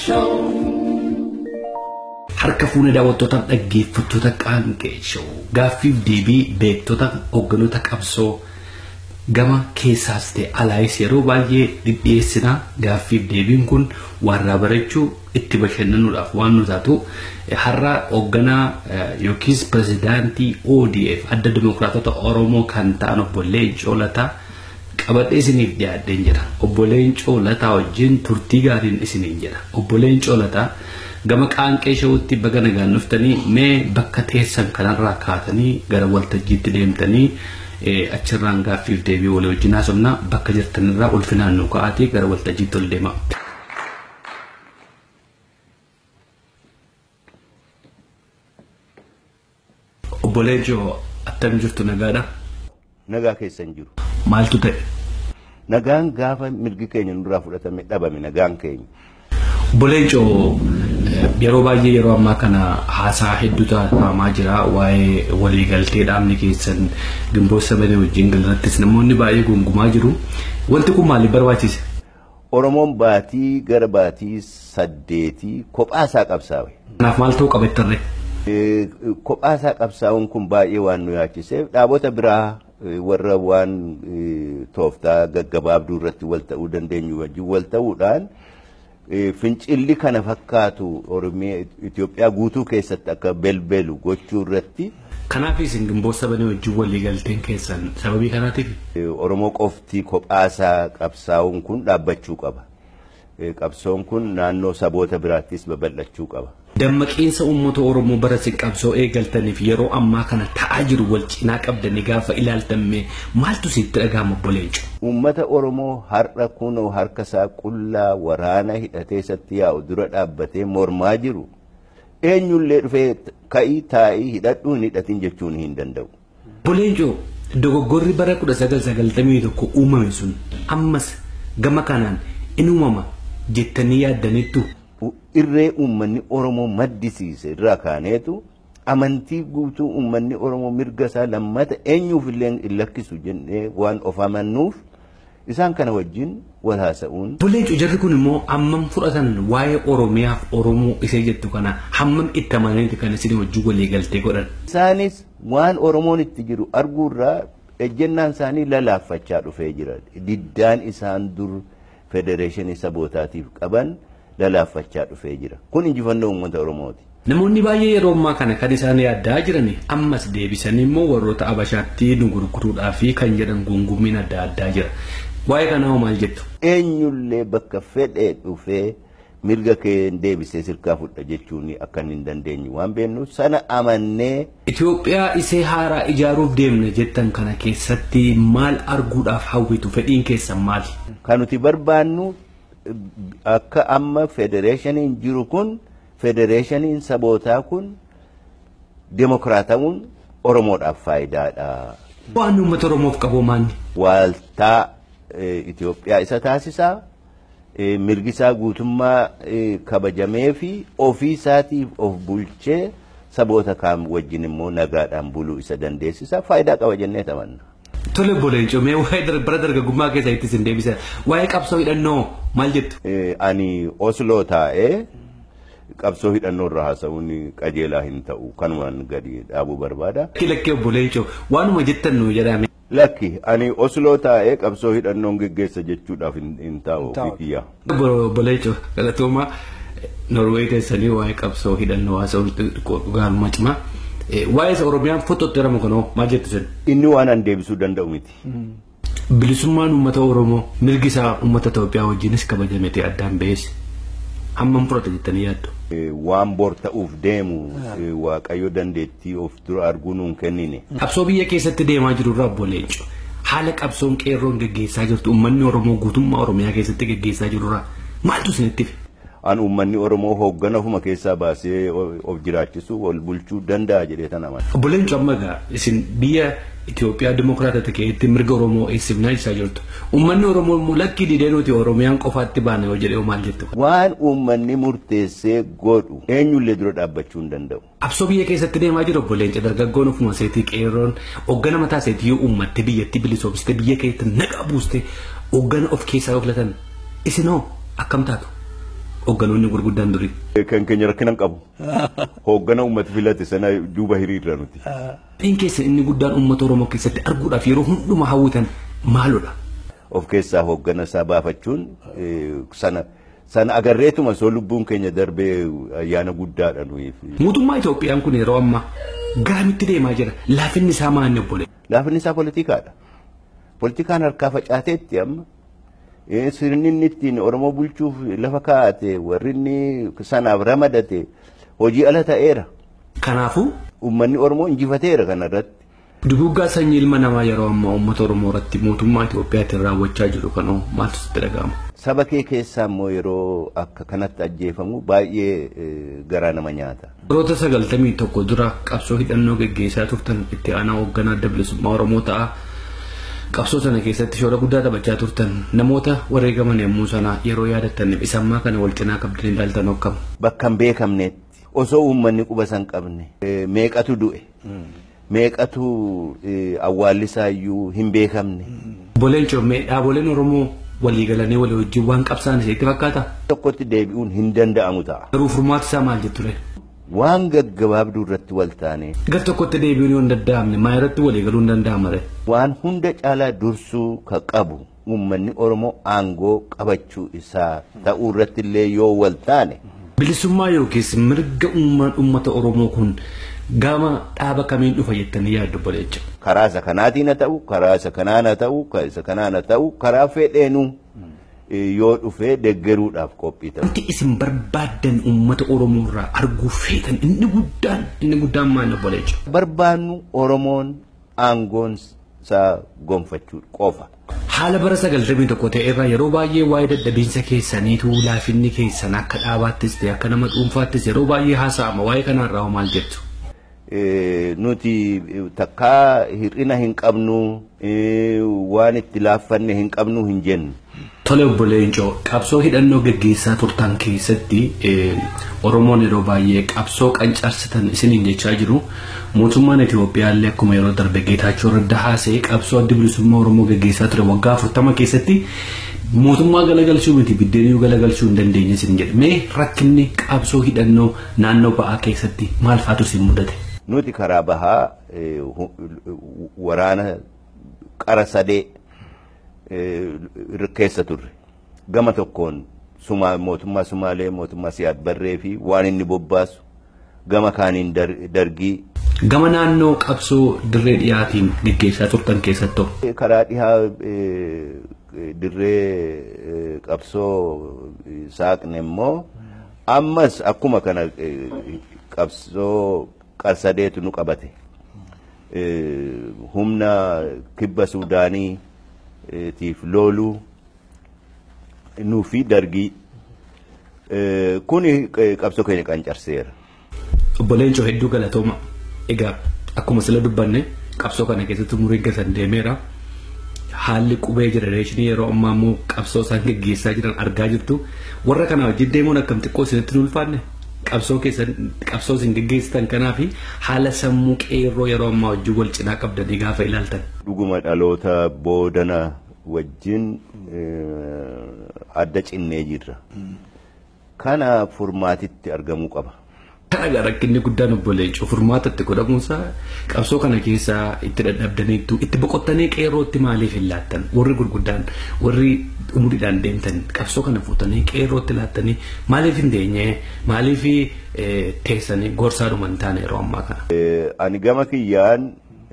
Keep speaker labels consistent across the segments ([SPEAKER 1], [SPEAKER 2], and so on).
[SPEAKER 1] Harka fuuna daawwattootaaf dhaggeeffattoota qaanqee show gaaffiif deebii beektota hoogganoota qabsoo gama keessaas ta'e alaayis yeroo baay'ee dhidhiyeessina gaaffiif deebiin kun warraa barachuu itti bashannanuudhaaf waan nu taatu har'a hoogganaa yookiis pirezidaantii ODF adda dimokiraatota Oromoo kan ta'an obbo Leencoo Lataa qabadhee isiniif dhiyaadheen jira. Obbo Leencoo Lataa wajjin turtii gaariin isiniin jira. Obbo Leencoo Lataa gama qaanqee shawutti baga nagaan dhuftanii mee bakka teessan kanarraa kaatanii gara waltajjiitti deemtanii achirraan gaaffiif deebii walii wajjin haasofna bakka jirtanirraa ulfinaan nu ka'aatii gara waltajjiitti ol deema. Obbo Leencoo attam jirtu nagaadha?
[SPEAKER 2] Nagaa keessan jiru.
[SPEAKER 1] Maaltu ta'e?
[SPEAKER 2] Nagaan gaafa mirgi keenya nurraa fudhatame dhabame nagaan keenya.
[SPEAKER 1] Obbo Leencoo yeroo baay'ee yeroo ammaa kana haasaa hedduu taasifamaa jira waa'ee waliigaltee dhaabni keessan gimboo sabanee wajjin galarrattis namoonni baay'ee gungumaa jiru. Wanti kun maaliif barbaachise?
[SPEAKER 2] Oromoon baatii gara baatii saddeetii kophaasaa qabsaa'e.
[SPEAKER 1] Kanaaf maal ta'uu qaba ittarree?
[SPEAKER 2] Kophaasaa qabsaa'uun kun baay'ee waan nu yaachiseef dhaabota biraa warra waan tooftaa gaggabaabduu irratti wal ta'uu dandeenyu wajjin wal ta'uudhaan fincilli kana fakkaatu Oromiyaa Itoophiyaa guutuu keessatti akka belbelu gochuu irratti.
[SPEAKER 1] Kanaaf isin gimboo sabanee wajjin walii galteen keessan sababii kanaatiif?
[SPEAKER 2] Oromoo qofti kophaasaa qabsaa'uun kun dhaabbachuu qaba. Qabsoon kun naannoo saboota biraattis babal'achuu qaba.
[SPEAKER 1] Dammaqiinsa uummata Oromoo bara isin qabsoo eegaltaniif yeroo ammaa kana ta'aa jiru wal cinaa qabdanii gaafa ilaaltamme maaltu sitti dhagahama obbo Leencoo?
[SPEAKER 2] Uummata Oromoo har'a kunoo harka isaa qullaa waraana hidhatee isatti yaa'u dura dhaabbatee mormaa jiru. Eenyullee dhufee ka'ii taa'ii hidhadhuu hin hidhatin jechuun hin danda'u.
[SPEAKER 1] Obbo Leencoo dogoggorri bara 1991 uumame sun ammas gama kanaan in uumama jettanii yaaddaniittu.
[SPEAKER 2] irree uummanni Oromoo maddisiise irraa kaaneetu amantii guutuu uummanni Oromoo mirga isaa lammata eenyuuf illee hin lakkisu jennee waan of amannuuf isaan kana wajjin wal haasa'uun.
[SPEAKER 1] Bulleencu jarri kun immoo hammam fudhatan waa'ee Oromiyaaf Oromoo isee jettu kana hammam itti amananiiti kan isin wajjin walii galtee godhan.
[SPEAKER 2] Isaanis waan Oromoon itti jiru arguurraa ejjennaan isaanii lalaaffachaa dhufee jira. Diddaan isaan dur federeeshinii sabootaatiif qaban. lalaaffachaa dhufee jira. Kun injifannoo uummata Oromooti.
[SPEAKER 1] Namoonni baay'ee yeroo ammaa kana kan isaan yaaddaa jiran ammas deebisanii immoo warroota Abashaatti nu gurguruudhaa fi kan jedhan gungumiin adda addaa jira. Waa'ee kanaa maal jettu?
[SPEAKER 2] Eenyullee bakka fedhee dhufee mirga kee deebisee sirkaa fudha jechuun akka hin dandeenye waan beeknuuf sana amannee.
[SPEAKER 1] Itoophiyaa isee haaraa ijaaruuf deemna jettan kana keessatti maal arguudhaaf hawwitu fedhiin keessan maali?
[SPEAKER 2] Kan nuti barbaannu akka amma federeeshiniin jiru kun federeeshiniin sabootaa kun demokiraatamuun Oromoodhaaf faayidaadha.
[SPEAKER 1] Waan uummata Oromoof qabu maanni?
[SPEAKER 2] Waaltaa Itoophiyaa isa taasisaa mirgi isaa guutummaa kabajamee fi ofii isaatiif of bulchee saboota kaan wajjin immoo nagaadhaan buluu isa dandeessisa faayidaa qaba jennee tamanna.
[SPEAKER 1] Tole booleencoo mee waa'ee bara dargaggummaa keessa ittis hin deebisa. Waa'ee qabsoo hidhannoo maal jettu?
[SPEAKER 2] Ani Osloo taa'ee qabsoo hidhannoo irraa haasa'uun qajeelaa hin ta'u kanumaan gadi dhaabuu barbaada.
[SPEAKER 1] Lakki lakkee obboleencoo waanuma jettan nu jedhame.
[SPEAKER 2] Lakki ani Osloo taa'ee qabsoo hidhannoon geggeessa jechuudhaaf hin taa'u ofii kiyya.
[SPEAKER 1] Obboleencoo galatoomaa Norwee keessanii waa'ee qabsoo hidhannoo haasa'uun dhugaanuma cimaa. waa'ee Oromiyaan fototti jedhamu kanoo maal jettu sen?
[SPEAKER 2] Inni waan an deebisuu danda'u miti.
[SPEAKER 1] Bilisummaan uummata Oromoo mirgi isaa uummata Itoophiyaa wajjinis kabajamete addaan ba'ees hammam fudhata jettanii yaaddu?
[SPEAKER 2] Waan bor ta'uuf deemu Waaqayyo dandeettii of dura arguu nuun kennine.
[SPEAKER 1] Qabsoo biyya keessatti deemaa jiru irraa obbo Leenco haala qabsoon qeerroon geggeessaa jirtu uummanni Oromoo guutummaa Oromiyaa keessatti geggeessaa jiru irraa maaltu isinitti fixe?
[SPEAKER 2] an uummanni Oromoo hooggana ofuma keessaa baasee of jiraachisuu wal bulchuu danda'a jedhee tan amana.
[SPEAKER 1] Obbo Leencoo amma egaa isin biyya Itoophiyaa dimokiraatota keessatti mirga Oromoo eessifnaa ibsaa jirtu. Uummanni Oromoo immoo lakkii didee nuti Oromiyaan qofaatti baana yoo jedhee maal jettu?
[SPEAKER 2] Waan uummanni murteessee godhu eenyullee dura dhaabbachuu hin danda'u.
[SPEAKER 1] Absoo biyya keessatti deemaa jiru obbo Leencoo dargaggoon ofuma seetii qeerroon hooggana mataa seetii yoo uummatte biyyatti bilisoomsite biyya keessatti naqa buuste hooggana of keessaa yoo filatan isinoo akkam taatu? hoogganoonni gurguddaan durii.
[SPEAKER 2] Kan keenya rakkina hin qabu. Hooggana uummata filate sana duuba hiriirra nuti.
[SPEAKER 1] Dhiin keessa inni guddaan uummata Oromoo keessatti arguudhaaf yeroo hundumaa hawwitan maalodha?
[SPEAKER 2] Of keessaa hooggana isaa baafachuun sana sana agarreetuma soo lubbuun keenya darbee ayyaana guddaadha nuyi.
[SPEAKER 1] Mootummaa Itoophiyaan kun yeroo ammaa garamitti deemaa jira? Laafinni isaa maanni obbole?
[SPEAKER 2] Laafinni isaa politikaadha. Politikaan harkaa facaateetti amma. Sirni inni ittiin Oromoo bulchuuf lafa kaa'ate warri inni sanaaf ramadate hojii ala ta'eera.
[SPEAKER 1] Kanaafuu?
[SPEAKER 2] Uummanni Oromoo injifateera kanarratti.
[SPEAKER 1] Duguggaa sanyii ilma namaa yeroo ammaa uummata Oromoo irratti mootummaa Itoophiyaatiin raawwachaa jiru kanoo maaltu sitti dhaga'ama?
[SPEAKER 2] Saba kee keessaa immoo yeroo akka kanatti ajjeefamu baay'ee garaa nama nyaata.
[SPEAKER 1] Baroota sagaltamii tokko dura qabsoo hidhannoo geggeessaa turtan itti aanaa hoogganaa adda bilisummaa Oromoo ta'a. Qabsoo sana keessatti shoora guddaa taphachaa turtan namoota wareegaman yommuu sana yeroo yaadattan isammaa kana wal cinaa qabdanii ilaaltan hokkam.
[SPEAKER 2] Bakka hin beekamnetti osoo uummanni quba san qabne meeqatu du'e meeqatu awwaallisaa iyyuu hin beekamne.
[SPEAKER 1] Boleen coommee dhaaboleen Oromoo walii galanii walii wajjin waan qabsaan isheetti fakkaata.
[SPEAKER 2] Tokkotti deebi'uun hin danda'amu ta'a.
[SPEAKER 1] Garuu furmaati isaa maal jetture?
[SPEAKER 2] Waan gaggabaabduu irratti wal taane.
[SPEAKER 1] Gar tokkotti deebi'uun yoo hin danda'amne maa irratti walii galuu hin danda'amare?
[SPEAKER 2] Waan hunda caalaa dursuu ka qabu uummanni Oromoo aangoo qabachuu isaa ta'uu irratti illee yoo wal taane.
[SPEAKER 1] Bilisummaa yookiis mirga uummata Oromoo kun gama dhaaba kamiin dhufa jettanii yaaddu boleecha.
[SPEAKER 2] Karaa isa kanaatiin haa ta'u, karaa isa kanaan haa ta'u, isa kanaan haa ta'u, karaa fedheenuu yoo dhufee deggeruudhaaf qophii ta'u.
[SPEAKER 1] Wanti isin barbaaddan uummata Oromoo irraa arguu feetan inni guddaan inni guddaan maal boleecha.
[SPEAKER 2] Barbaannu Oromoon aangoon isaa gonfachuu qofa.
[SPEAKER 1] Haala bara sagaltamii tokko ta'e irraa yeroo baay'ee waa'ee dadhabiinsa keessaniitu laafinni keessan akka dhaabaattis ta'e akka nama dhuunfaattis yeroo baay'ee haasa'ama waa'ee kanarraa maal jettu?
[SPEAKER 2] nuti takkaa hir'ina hin qabnu waan itti laaffanne hin qabnu hin jennu.
[SPEAKER 1] Tole obbo Leencoo qabsoo hidhannoo gaggeessaa turtan keessatti Oromoon yeroo baay'ee qabsoo qancarsitan isiniin jechaa jiru mootummaan Itoophiyaa illee akkuma yeroo darbe Geetaachoo Raddaa haasa'ee qabsoo adda bilisummaa Oromoo gaggeessaa ture waggaa afurtama keessatti mootummaa galagalchuu miti biddeenii galagalchuu hin dandeenye isin jedhe mee rakkinni qabsoo hidhannoo naannoo ba'aa keessatti maal faatu isin mudate?
[SPEAKER 2] Nuti karaa bahaa waraana qara sadee keessa turre gama tokkoon mootummaa Sumaalee mootummaa Siyaad Barree fi waan inni bobbaasu gama kaaniin dargii.
[SPEAKER 1] Gama naannoo qabsoo dirree dhiyaatiin gaggeessaa turtan keessattuu.
[SPEAKER 2] Karaa dhihaa dirree qabsoo saaqne immoo ammas akkuma kana qabsoo qarsadeetu nu qabate. Humna kibba Suudaanii tiif looluu nuu fi dargii kuni qabsoo keenya qancarseera.
[SPEAKER 1] Obbo Leencoo hedduu galatooma. Egaa akkuma sila dubbanne qabsoo kana keessatti umurii gasan deemeera. Haalli qubee jenereeshinii yeroo ammaa immoo qabsoo isaan gaggeessaa jiran argaa jirtu. Warra kana wajjin deemuun akkam xiqqoo isinitti hin ulfaanne? Qabsoo keessan qabsoo isin gaggeessitan kanaa fi haala sammuu qeerroo yeroo ammaa wajjin wal cinaa qabdanii gaafa ilaaltan.
[SPEAKER 2] Dhuguma dhaloota boodana wajjin adda cinnee jirra. Kana furmaatitti argamuu qaba.
[SPEAKER 1] Kana rakkinni guddaan obbo Leencoo furmaatatti godhamuusaa qabsoo kana keessaa itti dadhabdaniittu itti boqottanii qeerrootti maaliif hin laattan warri gurguddaan warri umuriidhaan deemtan qabsoo kana fuutanii qeerrootti laattanii maaliif hin deenye maaliif teessanii gorsaadhuma hin taane yeroo ammaa kana.
[SPEAKER 2] Ani gama kiyyaan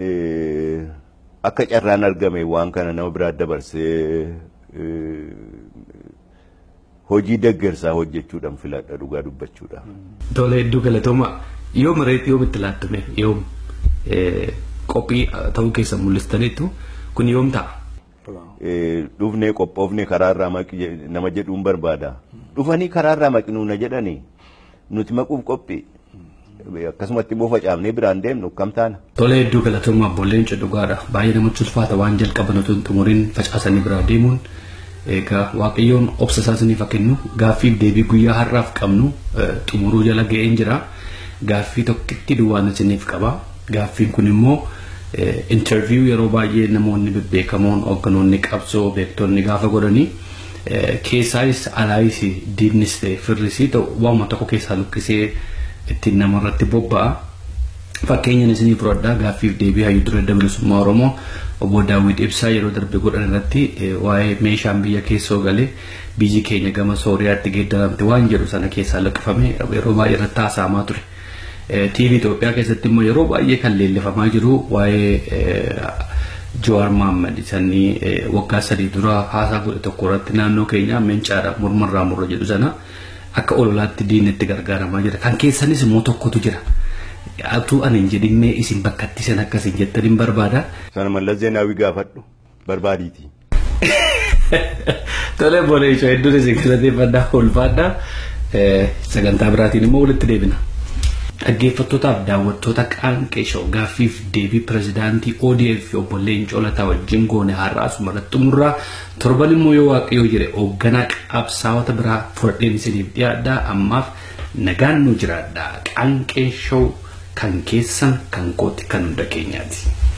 [SPEAKER 2] akka carraan argame waan kana nama biraa dabarsee hojii deggersaa hojjechuudhaan filadha dhugaa dubbachuudha.
[SPEAKER 1] Tole hedduu galatooma yoom reetti yoom itti laattame yoom qophii ta'uu keessa mul'istaniitu kun yoom ta'a?
[SPEAKER 2] Dhufnee qophoofne karaarraa maqi nama jedhuun barbaada. Dhufanii karaarraa maqinuu na jedhanii nuti maquuf qophii. akkasumatti immoo facaafnee biraan deemnu kam taana.
[SPEAKER 1] Tole hedduu galatooma abboolleen dhugaadha baay'ee namatti ulfaata waan jalqaban otoo hin xumuriin facaasanii biraa deemuun egaa waaqayyoon obsa isaa isiniif kennu gaaffiif deebii guyyaa har'aaf qabnu xumuruu jala ga'een jira gaaffii tokkitti duwwaan isiniif qaba gaaffiin kun immoo interview yeroo baay'ee namoonni bebbeekamoon hoogganoonni qabsoo beektonni gaafa godhanii Keessaayis alaayis diinnis ta'e firris ta'u waanuma tokko keessaa lukkisee ittiin namarratti bobba'a. Fakkeenyaan isinii fudhadhaa gaaffiif deebii hayyuu dura bilisummaa Oromoo obbo Daawwit Ibsaa yeroo darbe godhan irratti waa'ee meeshaan biyya keessoo galee biyyi keenya gama Sooriyaatti geeddaramte waan jedhu sana keessaa laqqifame yeroo baay'ee irratti haasa'amaa ture. TV Itoophiyaa keessatti immoo yeroo baay'ee kan leellifamaa jiru waa'ee Jawaar Mohaammed isanii waggaa sadii dura haasaa godhe tokko irratti naannoo keenya mencaadha mormarraa murra jedhu sana akka ololaatti diinatti gargaaramaa jira. Kan keessanis immoo tokkotu jira. Atuu ani hin jedhinnee isin bakka itti san akkasiin jettan hin barbaada.
[SPEAKER 2] Sana mallas zeenaawii gaafadhu barbaadiiti.
[SPEAKER 1] Tole boole ishee hedduun isin galateeffadhaa ulfaadhaa. Sagantaa biraatiin immoo walitti deebina. Dhaggeeffattootaaf daawwattoota qaanqee shoo gaaffiif deebii pirezidaantii ODF obbo Leencoo Lataa wajjin goone har'aa asumarratti xumurraa torban immoo yoo waaqayyoo jire hoogganaa qabsaa'ota biraa fudhadheen isiniif dhiyaadhaa ammaaf nagaan nu jiraadhaa qaanqee shoo kan keessan kan kooti kan hunda keenyaati.